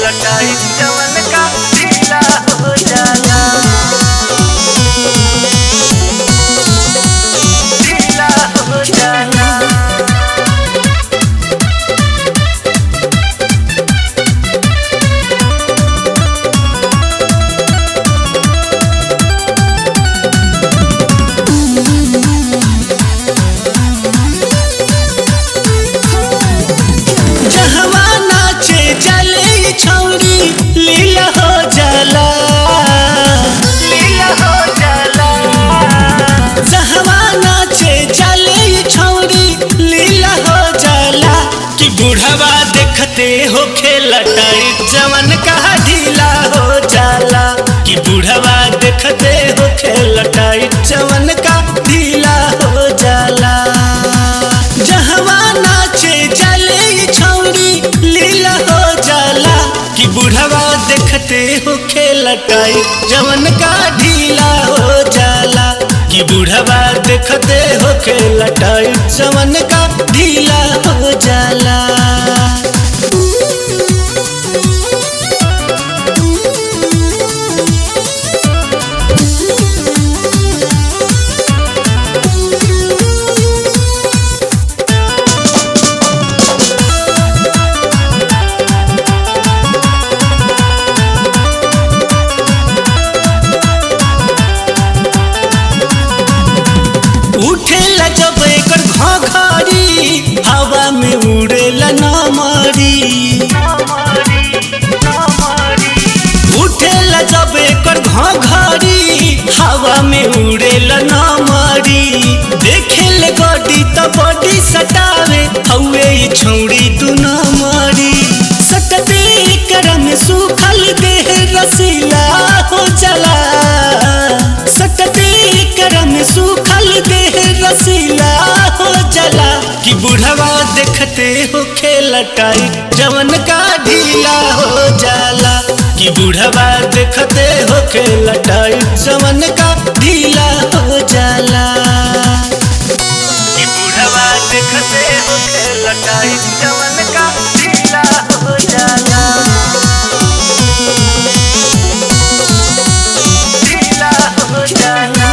लटाई जवन का ढीला हो जाला ढीला हो जाला जहवा नाचे चले छौरी लीला हो जाला लीला हो जाला जहवा नाचे चले छौरी लीला हो जाला कि बुढ़वा देखते हो खेलटाई जवन का ढीला हो जाला कि बुढ़वा देखते हो खेलटाई जवन का ढीला हो जाला जहवा नाचे चले छौरी लीला हो जाला कि बुढ़वा देखते हो खेलटाई जवन का ढीला हो जाला कि बुढ़वा देखते हो खेलटाई जवन का ढीला हो जाला उठेला जब एकर घघरी हवा में उड़ेला ना मारी उठेला जब एकर घघरी हवा में उड़ेला ना मारी देखेले गड्डी त बॉडी सटावे हौवे ई छौड़ी तू ना मारी सकते कर में सूखल देह रसीला हो चला सकते कर में सूखल देह रसीला हो चला कि बुढ़वा देखते हो खेलटाई जवन का ढीला हो जाला कि बुढ़वा देखते हो खेलटाई जवन का ढीला हो जाला कि बुढ़वा देखते हो लटाई जवन का ढीला हो जाला ढीला हो जाला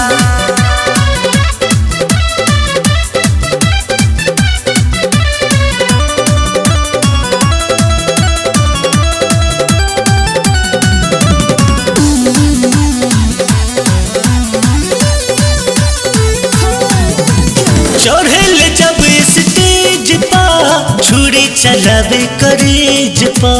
चढ़ेल जब स्टेज पा छुरी चलावे करेज पा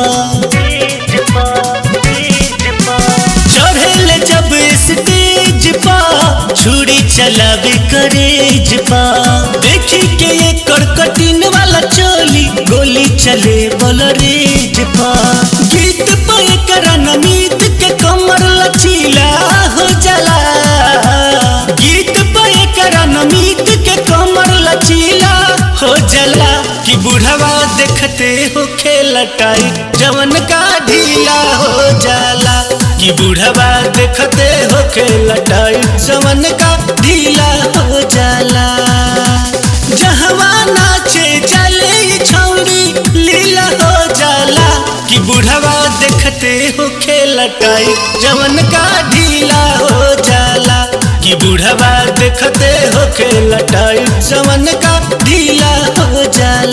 चढ़ेल जब स्टेज पा छुरी चलावे करेज पा देखी के एकर कटिन वाला चोली गोली चले बलरेज पा गीत पे एकर नमीत के कमर लचीला हो जाला गीत पे एकर नमीत के कमर लचीला हो जाला कि बुढ़वा देखते हो खेलटाई जवन का ढीला हो जाला कि बुढ़वा देखते हो खेलटाई जवन का ढीला हो जाला जहवा नाचे चले छौरी लीला हो जाला कि बुढ़वा देखते हो खेलटाई जवन का ढीला हो जाला कि बुढ़वा देखते हो खेलटाई जवन का ढीला हो जाला